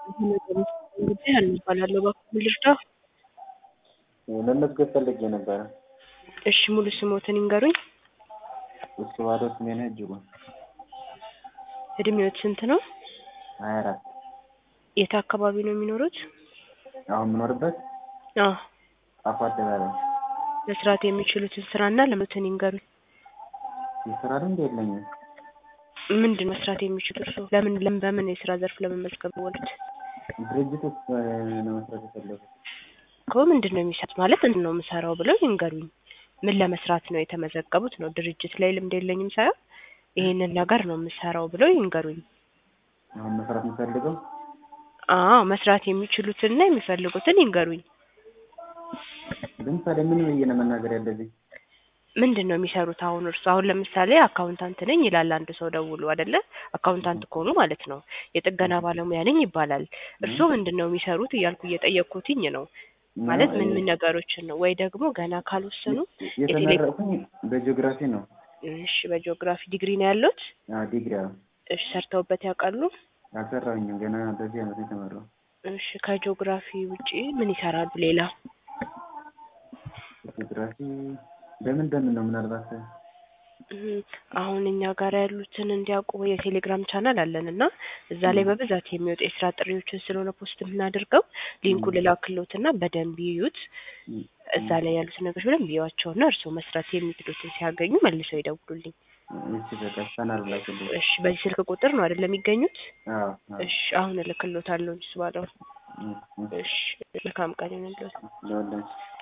ጉዳይ አልባላለሁ እባክዎ ልርዳዎ? መመዝገብ ፈልጌ ነበረ። እሺ ሙሉ ስምዎትን ይንገሩኝ? እሱ ባዶ ስሜነህ እጅጉ እድሜዎት ስንት ነው? ሀያ አራት የት አካባቢ ነው የሚኖሩት? አሁን የምኖርበት አዎ ጣፎ አደባባይ መስራት የሚችሉትን ስራና ልምዶትን ይንገሩኝ? የስራ ልምድ የለኝም። ምንድን መስራት የሚችሉት እርስዎ? ለምን ለምን በምን የስራ ዘርፍ ለመመዝገብ የወሉት? ድርጅት ውስጥ ነው መስራት የፈለጉት። እኮ ምንድን ነው የሚሰሩት ማለት ምንድን ነው የምሰራው ብለው ይንገሩኝ? ምን ለመስራት ነው የተመዘገቡት ነው? ድርጅት ላይ ልምድ የለኝም ሳይሆን ይሄንን ነገር ነው የምሰራው ብለው ይንገሩኝ? አሁን መስራት የምፈልገው አዎ መስራት የሚችሉትንና የሚፈልጉትን ይንገሩኝ? ለምሳሌ ምን ብዬ ነው መናገር ያለብኝ? ምንድን ነው የሚሰሩት አሁን እርስዎ? አሁን ለምሳሌ አካውንታንት ነኝ ይላል አንድ ሰው ደውሎ አይደለ? አካውንታንት ከሆኑ ማለት ነው። የጥገና ባለሙያ ነኝ ይባላል። እርስዎ ምንድን ነው የሚሰሩት እያልኩ እየጠየቅኩትኝ ነው። ማለት ምን ምን ነገሮችን ነው? ወይ ደግሞ ገና ካልወሰኑ የተመረቅኩኝ በጂኦግራፊ ነው። እሺ በጂኦግራፊ ዲግሪ ነው ያለዎት? አዎ ዲግሪ አዎ። እሺ ሰርተውበት ያውቃሉ? አልሰራሁኝም ገና በዚህ አመት ነው የተመረቅኩት። እሺ ከጂኦግራፊ ውጪ ምን ይሰራሉ ሌላ? ጂኦግራፊ በምን በምን ነው ምናልባት እም አሁን እኛ ጋር ያሉትን እንዲያውቁ የቴሌግራም ቻናል አለን እና እዛ ላይ በብዛት የሚወጡ የስራ ጥሪዎችን ስለሆነ ፖስት የምናደርገው ሊንኩን ልላክልዎትና በደንብ ይዩት። እዛ ላይ ያሉትን ነገሮች በደንብ ይዩዋቸውና እርስዎ መስራት የሚችሉትን ሲያገኙ መልሰው ይደውሉልኝ። እሺ በቃ ቻናሉ ላክልኝ። እሺ በዚህ ስልክ ቁጥር ነው አይደል የሚገኙት? አዎ አዎ። እሺ አሁን እልክልዎታለሁ እሱ ባለው። እም እም እሺ መልካም ቀን ይሁንልዎት። ለሁላችን